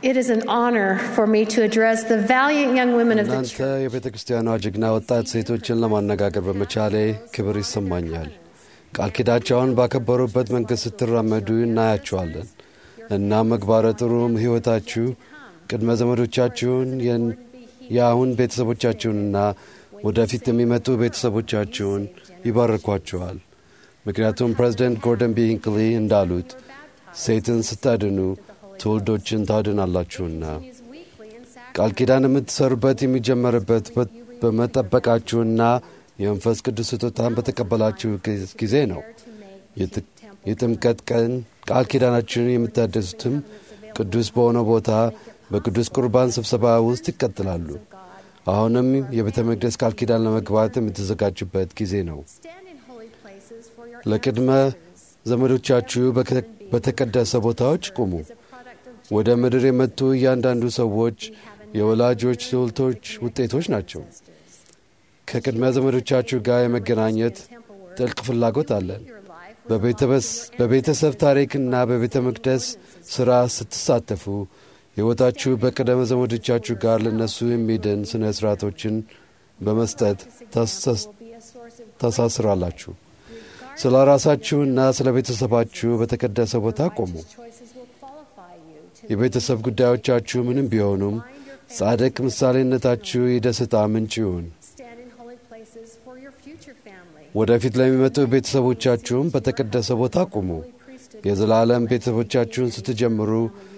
It is an honor for me to address the valiant young women of the እናንተ church. የቤተ ክርስቲያኗ ጀግና ወጣት ሴቶችን ለማነጋገር በመቻሌ ክብር ይሰማኛል። ቃል ኪዳቸውን ባከበሩበት መንገድ ስትራመዱ እናያቸዋለን እና ምግባረ ጥሩም ሕይወታችሁ ቅድመ ዘመዶቻችሁን የን- የአሁን ቤተሰቦቻችሁንና ወደፊት የሚመጡ ቤተሰቦቻችሁን ይባርኳቸዋል። ምክንያቱም ፕሬዚደንት ጎርደን ቢ ሂንክሊ እንዳሉት ሴትን ስታድኑ ትውልዶችን ታድናላችሁና ቃል ኪዳን የምትሰሩበት የሚጀመርበት በ- በመጠበቃችሁና የመንፈስ ቅዱስ ስጦታን በተቀበላችሁ ጊ- ጊዜ ነው። የጥ- የጥምቀት ቀን ቃል ኪዳናችሁን የምታደሱትም ቅዱስ በሆነ ቦታ በቅዱስ ቁርባን ስብሰባ ውስጥ ይቀጥላሉ። አሁንም የቤተ መቅደስ ቃል ኪዳን ለመግባት የምትዘጋጁበት ጊዜ ነው። Stand in holy places for your ለቅድመ ዘመዶቻችሁ በከ- በተቀደሰ ቦታዎች ቁሙ። ወደ ምድር የመጡ እያንዳንዱ ሰዎች የወላጆች ስልቶች ውጤቶች ናቸው። ከቅድመ ዘመዶቻችሁ ጋር የመገናኘት ጥልቅ ፍላጎት አለን። በቤተበስ- በቤተሰብ ታሪክና በቤተ መቅደስ ሥራ ስትሳተፉ ሕይወታችሁ በቅድመ ዘመዶቻችሁ ጋር ለነሱ የሚድን ሥነ ሥርዓቶችን በመስጠት ታሰስ- ታሳስራላችሁ። ስለ ራሳችሁና ስለ ቤተሰባችሁ በተቀደሰ ቦታ ቆሙ። choices will qualify you to የቤተሰብ ጉዳዮቻችሁ ምንም ቢሆኑም ጻድቅ ምሳሌነታችሁ የደስታ ምንጭ ይሁን። stand in holy places for your future family. ወደፊት ለሚመጡ ቤተሰቦቻችሁም በተቀደሰ ቦታ ቁሙ። የዘላለም ቤተሰቦቻችሁን ስትጀምሩ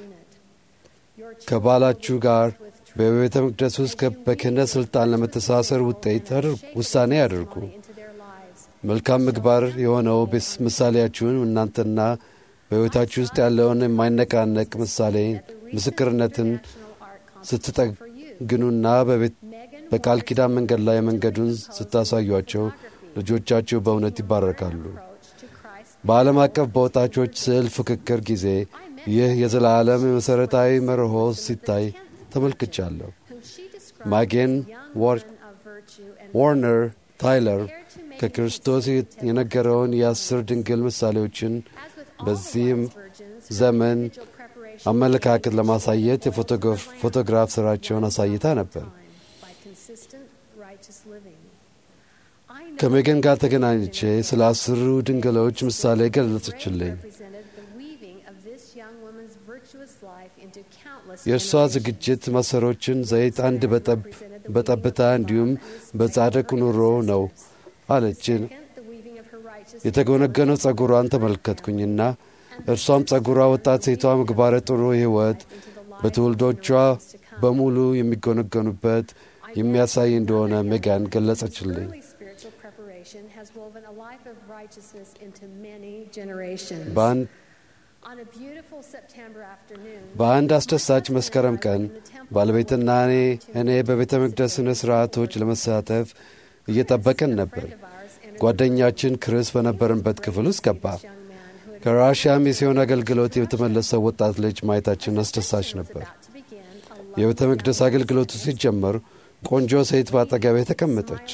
ከባላችሁ ጋር በቤተ መቅደስ ውስጥ ከ- በክህነት ሥልጣን ለመተሳሰር ውጤት አድር- ውሳኔ ያድርጉ። into their lives. መልካም ምግባር የሆነው ቤስ- ምሳሌያችሁን እናንተና በሕይወታችሁ ውስጥ ያለውን የማይነቃነቅ ምሳሌ ምስክርነትን ስትጠግኑና በቤት በቃል ኪዳን መንገድ ላይ መንገዱን ስታሳዩአቸው ልጆቻችሁ በእውነት ይባረካሉ። በዓለም አቀፍ በወጣቾች ስዕል ፍክክር ጊዜ ይህ የዘላለም የመሠረታዊ መርሆ ሲታይ ተመልክቻለሁ። ማጌን ዋር- ዋርነር ታይለር ከክርስቶስ የነገረውን የአስር ድንግል ምሳሌዎችን በዚህም ዘመን አመለካከት ለማሳየት የፎቶግራፍ ሥራቸውን አሳይታ ነበር። by consistent righteous living. I know ከሜገን ጋር ተገናኝቼ ስለ አስሩ ድንግሎች ምሳሌ ገለጸችልኝ። represented the weaving of this young woman's virtuous life into countless የእርሷ ዝግጅት ማሰሮችን ዘይት አንድ በጠብ በጠብታ እንዲሁም በጻድቅ ኑሮ ነው አለች። the weaving of her righteous የተጎነገነው ጸጉሯን ተመለከትኩኝና እርሷም ጸጉሯ ወጣት ሴቷ ምግባረ ጥሩ ሕይወት በትውልዶቿ በሙሉ የሚጎነገኑበት የሚያሳይ እንደሆነ ሜጋን ገለጸችልኝ። early spiritual preparation has woven a life of righteousness into many generations. በአንድ On a beautiful September afternoon, በአንድ አስደሳች መስከረም ቀን ባለቤትና እኔ እኔ በቤተ መቅደስ ሥነ ሥርዓቶች ለመሳተፍ እየጠበቅን ነበር። ጓደኛችን ክርስ በነበርንበት ክፍል ውስጥ ገባ። ከራሽያ ሚስዮን አገልግሎት የተመለሰው ወጣት ልጅ ማየታችን አስደሳች ነበር። የቤተ መቅደስ አገልግሎቱ ሲጀመር ቆንጆ ሴት በአጠገቤ ተቀመጠች።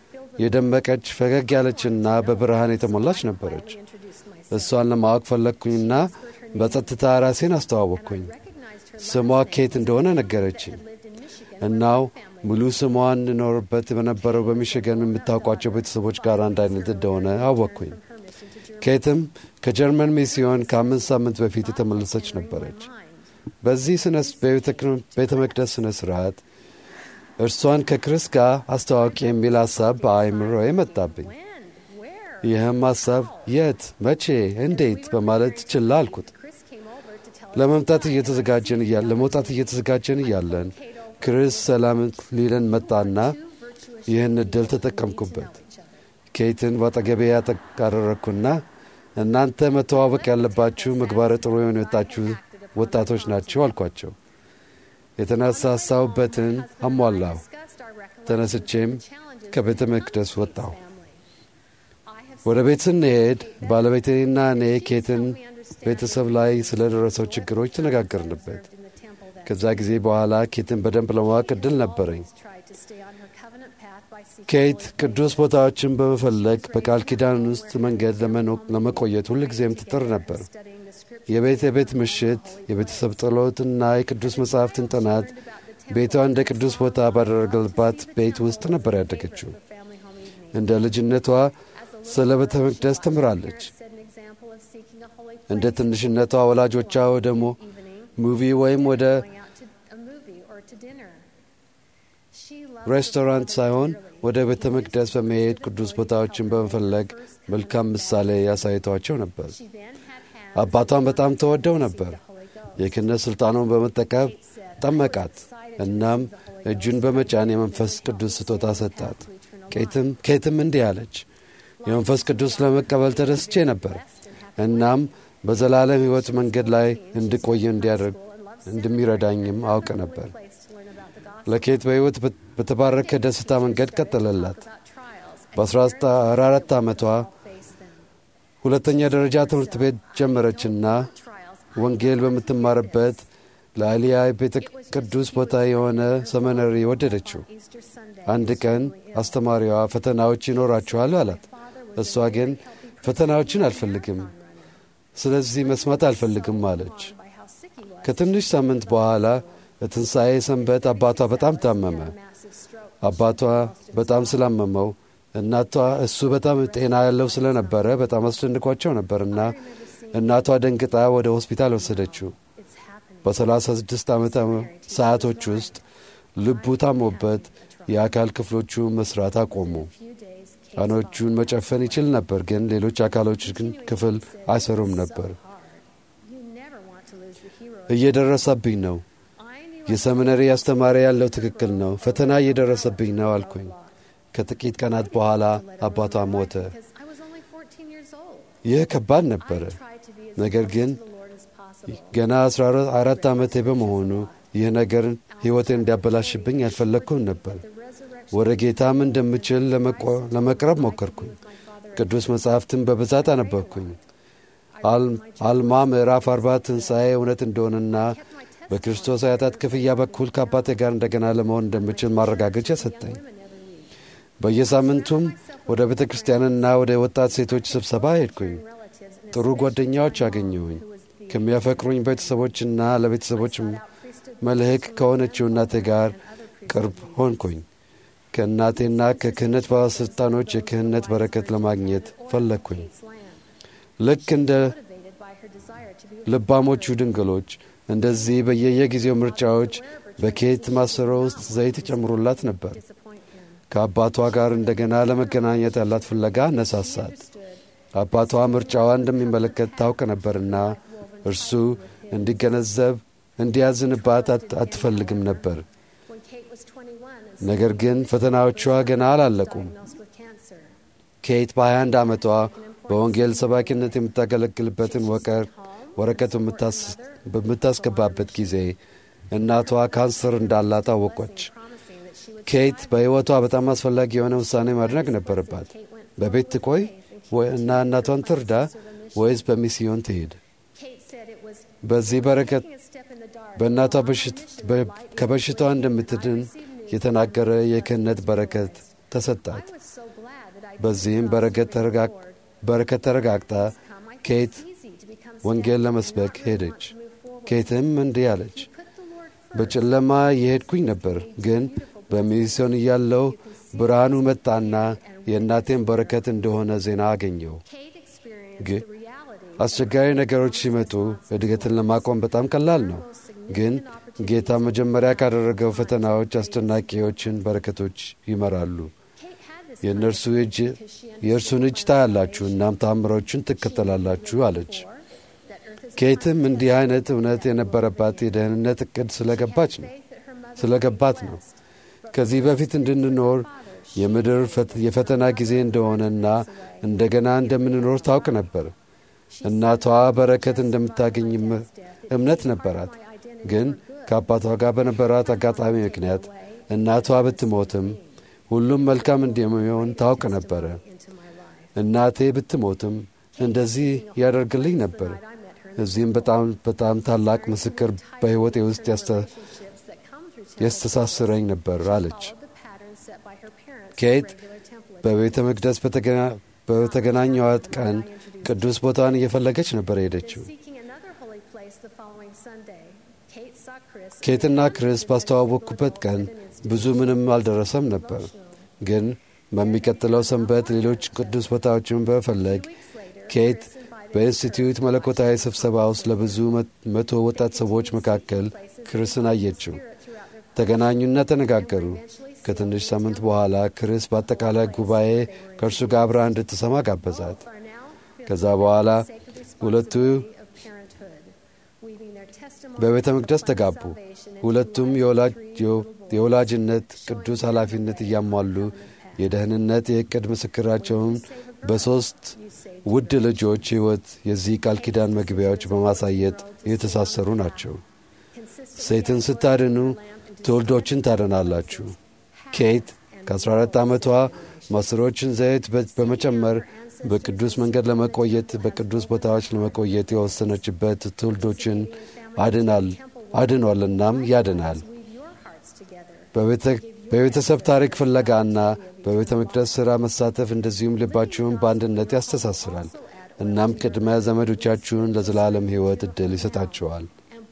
የደመቀች ፈገግ ያለችና በብርሃን የተሞላች ነበረች። እሷን ለማወቅ ፈለግኩኝና በጸጥታ ራሴን አስተዋወቅኩኝ። ስሟ ኬት እንደሆነ ነገረችኝ። እናው ሙሉ ስሟን እንኖርበት በነበረው በሚሽገን የምታውቋቸው ቤተሰቦች ጋር አንድ አይነት እንደሆነ አወቅኩኝ። ኬትም ከጀርመን ሚስዮን ከአምስት ሳምንት በፊት የተመለሰች ነበረች። በዚህ ቤተ መቅደስ ሥነ ሥርዓት እርሷን ከክርስ ጋር አስተዋወቂ የሚል ሐሳብ በአእምሮዬ መጣብኝ። ይህም ሐሳብ የት፣ መቼ፣ እንዴት በማለት ችላ አልኩት። ለመምጣት እየተዘጋጀን እያለን ለመውጣት እየተዘጋጀን እያለን ክርስ ሰላም ሊለን መጣና ይህን እድል ተጠቀምኩበት። ኬትን በአጠገቤ ያደረግኩና እናንተ መተዋወቅ ያለባችሁ ምግባረ ጥሩ የሆኑ የወጣችሁ ወጣቶች ናቸው አልኳቸው። የተነሳሳሁበትን አሟላሁ። ተነስቼም ከቤተ መቅደስ ወጣሁ። ወደ ቤት ስንሄድ ባለቤቴና እኔ ኬትን ቤተሰብ ላይ ስለ ደረሰው ችግሮች ተነጋገርንበት። ከዛ ጊዜ በኋላ ኬትን በደንብ ለማወቅ እድል ነበረኝ። ኬት ቅዱስ ቦታዎችን በመፈለግ በቃል ኪዳን ውስጥ መንገድ ለመቆየት ሁልጊዜም ትጥር ነበር። የቤት የቤት ምሽት፣ የቤተሰብ ጸሎትና የቅዱስ መጻሕፍትን ጥናት ቤቷ እንደ ቅዱስ ቦታ ባደረገልባት ቤት ውስጥ ነበር ያደገችው። እንደ ልጅነቷ ስለ ቤተ መቅደስ ተምራለች። እንደ ትንሽነቷ ወላጆቿ ወደ ሙቪ ወይም ወደ ሬስቶራንት ሳይሆን ወደ ቤተ መቅደስ በመሄድ ቅዱስ ቦታዎችን በመፈለግ መልካም ምሳሌ ያሳይቷቸው ነበር። አባቷን በጣም ተወደው ነበር። የክህነት ሥልጣኑን በመጠቀም ጠመቃት። እናም እጁን በመጫን የመንፈስ ቅዱስ ስጦታ ሰጣት። ኬትም እንዲህ አለች፣ የመንፈስ ቅዱስ ለመቀበል ተደስቼ ነበር። እናም በዘላለም ሕይወት መንገድ ላይ እንድቆይ እንዲያደርግ እንደሚረዳኝም አውቅ ነበር። ለኬት በሕይወት በተባረከ ደስታ መንገድ ቀጠለላት። በ14 ዓመቷ ሁለተኛ ደረጃ ትምህርት ቤት ጀመረችና ወንጌል በምትማርበት ለአሊያ ቤተ ቅዱስ ቦታ የሆነ ሰመነሪ ወደደችው። አንድ ቀን አስተማሪዋ ፈተናዎች ይኖራችኋል አላት። እሷ ግን ፈተናዎችን አልፈልግም፣ ስለዚህ መስማት አልፈልግም አለች። ከትንሽ ሳምንት በኋላ ለትንሣኤ ሰንበት አባቷ በጣም ታመመ። አባቷ በጣም ስላመመው እናቷ እሱ በጣም ጤና ያለው ስለነበረ በጣም አስደንቋቸው ነበርና እናቷ ደንግጣ ወደ ሆስፒታል ወሰደችው። በሰላሳ ስድስት ዓመት ሰዓቶች ውስጥ ልቡ ታሞበት የአካል ክፍሎቹ መስራት አቆሙ። አይኖቹን መጨፈን ይችል ነበር፣ ግን ሌሎች አካሎች ግን ክፍል አይሰሩም ነበር። እየደረሰብኝ ነው። የሰሚነሪ አስተማሪ ያለው ትክክል ነው። ፈተና እየደረሰብኝ ነው አልኩኝ። ከጥቂት ቀናት በኋላ አባቷ ሞተ። ይህ ከባድ ነበረ። ነገር ግን ገና አስራ አራት ዓመቴ በመሆኑ ይህ ነገር ሕይወቴን እንዲያበላሽብኝ አልፈለግኩም ነበር። ወደ ጌታም እንደምችል ለመቅረብ ሞከርኩኝ። ቅዱስ መጻሕፍትን በብዛት አነበብኩኝ። አልማ ምዕራፍ አርባ ትንሣኤ እውነት እንደሆነና በክርስቶስ አያታት ክፍያ በኩል ከአባቴ ጋር እንደገና ለመሆን እንደምችል ማረጋገጫ ሰጠኝ። በየሳምንቱም ወደ ቤተ ክርስቲያንና ወደ ወጣት ሴቶች ስብሰባ ሄድኩኝ። ጥሩ ጓደኛዎች አገኘሁኝ። ከሚያፈቅሩኝ ቤተሰቦችና ለቤተሰቦች መልህቅ ከሆነችው እናቴ ጋር ቅርብ ሆንኩኝ። ከእናቴና ከክህነት ባለሥልጣኖች የክህነት በረከት ለማግኘት ፈለግኩኝ። ልክ እንደ ልባሞቹ ድንግሎች እንደዚህ በየየጊዜው ምርጫዎች በኬት ማሰሮ ውስጥ ዘይት ይጨምሩላት ነበር። ከአባቷ ጋር እንደገና ለመገናኘት ያላት ፍለጋ አነሳሳት። አባቷ ምርጫዋ እንደሚመለከት ታውቅ ነበርና እርሱ እንዲገነዘብ እንዲያዝንባት አትፈልግም ነበር። ነገር ግን ፈተናዎቿ ገና አላለቁም። ኬት በ21 ዓመቷ በወንጌል ሰባኪነት የምታገለግልበትን ወረቀት በምታስገባበት ጊዜ እናቷ ካንሰር እንዳላት አወቆች። ኬት በሕይወቷ በጣም አስፈላጊ የሆነ ውሳኔ ማድረግ ነበረባት። በቤት ትቆይ እና እናቷን ትርዳ ወይስ በሚስዮን ትሄድ? በዚህ በረከት በእናቷ ከበሽታዋ እንደምትድን የተናገረ የክህነት በረከት ተሰጣት። በዚህም በረከት ተረጋግጣ ኬት ወንጌል ለመስበክ ሄደች። ኬትም እንዲህ አለች፣ በጨለማ የሄድኩኝ ነበር፣ ግን በሚስዮን እያለው ብርሃኑ መጣና የእናቴን በረከት እንደሆነ ዜና አገኘው። ግን አስቸጋሪ ነገሮች ሲመጡ እድገትን ለማቆም በጣም ቀላል ነው። ግን ጌታ መጀመሪያ ካደረገው ፈተናዎች አስደናቂዎችን በረከቶች ይመራሉ። የእነርሱ እጅ የእርሱን እጅ ታያላችሁ፣ እናም ተአምሮችን ትከተላላችሁ አለች። ኬትም እንዲህ አይነት እውነት የነበረባት የደህንነት እቅድ ስለገባች ነው ስለገባት ነው። ከዚህ በፊት እንድንኖር የምድር የፈተና ጊዜ እንደሆነና እንደገና እንደምንኖር ታውቅ ነበር። እናቷ በረከት እንደምታገኝ እምነት ነበራት። ግን ከአባቷ ጋር በነበራት አጋጣሚ ምክንያት እናቷ ብትሞትም ሁሉም መልካም እንደሚሆን ታውቅ ነበረ። እናቴ ብትሞትም እንደዚህ ያደርግልኝ ነበር። እዚህም በጣም በጣም ታላቅ ምስክር በሕይወቴ ውስጥ ያስተሳስረኝ ነበር አለች። ኬት በቤተ መቅደስ በተገናኘዋት ቀን ቅዱስ ቦታን እየፈለገች ነበር ሄደችው። ኬትና ክሪስ ባስተዋወቅኩበት ቀን ብዙ ምንም አልደረሰም ነበር። ግን በሚቀጥለው ሰንበት ሌሎች ቅዱስ ቦታዎችን በመፈለግ ኬት በኢንስቲትዩት መለኮታዊ ስብሰባ ውስጥ ለብዙ መቶ ወጣት ሰዎች መካከል ክርስን አየችው። ተገናኙና ተነጋገሩ። ከትንሽ ሳምንት በኋላ ክርስ በአጠቃላይ ጉባኤ ከእርሱ ጋር አብራ እንድትሰማ ጋበዛት። ከዛ በኋላ ሁለቱ በቤተ መቅደስ ተጋቡ። ሁለቱም የወላጅነት ቅዱስ ኃላፊነት እያሟሉ የደህንነት የዕቅድ ምስክራቸውን በሦስት ውድ ልጆች ሕይወት የዚህ ቃል ኪዳን መግቢያዎች በማሳየት የተሳሰሩ ናቸው። ሴትን ስታድኑ ትውልዶችን ታድናላችሁ። ኬት ከ14 ዓመቷ ማሰሮችን ዘይት በመጨመር በቅዱስ መንገድ ለመቆየት በቅዱስ ቦታዎች ለመቆየት የወሰነችበት ትውልዶችን አድናል አድኗልናም ያድናል። በቤተሰብ ታሪክ ፍለጋና በቤተ መቅደስ ሥራ መሳተፍ እንደዚሁም ልባችሁን በአንድነት ያስተሳስራል። እናም ቅድመ ዘመዶቻችሁን ለዘላለም ሕይወት ዕድል ይሰጣችኋል።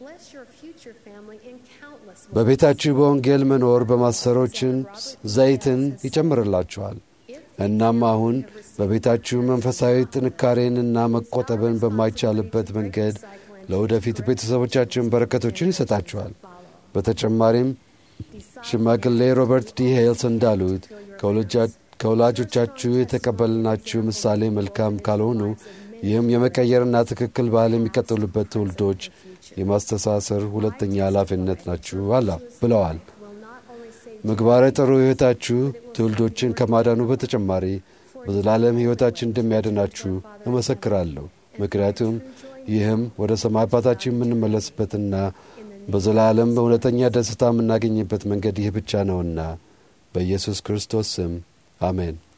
በቤታችሁ በወንጌል መኖር በማሰሮችን ዘይትን ይጨምርላችኋል። እናም አሁን በቤታችሁ መንፈሳዊ ጥንካሬንና መቆጠብን በማይቻልበት መንገድ ለወደፊት ቤተሰቦቻችን በረከቶችን ይሰጣችኋል። በተጨማሪም ሽማግሌ ሮበርት ዲ ሄልስ እንዳሉት ከወላጆቻችሁ የተቀበልናችሁ ምሳሌ መልካም ካልሆኑ ይህም የመቀየርና ትክክል ባህል የሚቀጥሉበት ትውልዶች የማስተሳሰር ሁለተኛ ኃላፊነት ናችሁ አላ ብለዋል። ምግባረ ጥሩ ሕይወታችሁ ትውልዶችን ከማዳኑ በተጨማሪ በዘላለም ሕይወታችን እንደሚያድናችሁ እመሰክራለሁ። ምክንያቱም ይህም ወደ ሰማይ አባታችን የምንመለስበትና በዘላለም በእውነተኛ ደስታ የምናገኝበት መንገድ ይህ ብቻ ነውና። በኢየሱስ ክርስቶስ ስም አሜን።